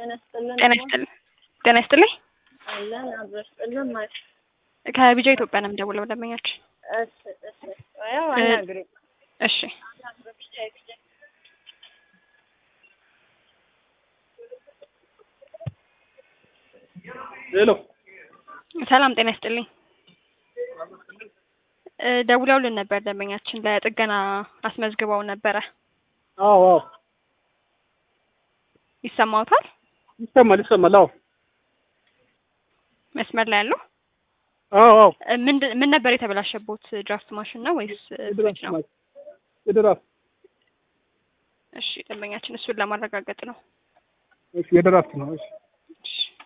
ጤና ይስጥልን። ጤና ይስጥልኝ። ጤና ይስጥልኝ። አለን አብሮ ይስጥልን ማለት ከቢጃ ኢትዮጵያ ነው የምደውለው ደንበኛችን። እሺ እሺ። ያው አናግሪኝ። እሺ ሄሎ ሰላም ጤና ይስጥልኝ። እ ደውለውልን ነበር ደንበኛችን ለጥገና አስመዝግበው ነበረ። አዎ አዎ ይሰማዎታል? ይሰማል ይሰማል። አዎ መስመር ላይ ያለው አዎ አዎ እ ምንድን ምን ነበር የተበላሸቦት? ድራፍት ማሽን ነው ወይስ እ ፍሪጅ ነው? የድራፍት እሺ ደንበኛችን እሱን ለማረጋገጥ ነው። እሺ የድራፍት ነው። እሺ እሺ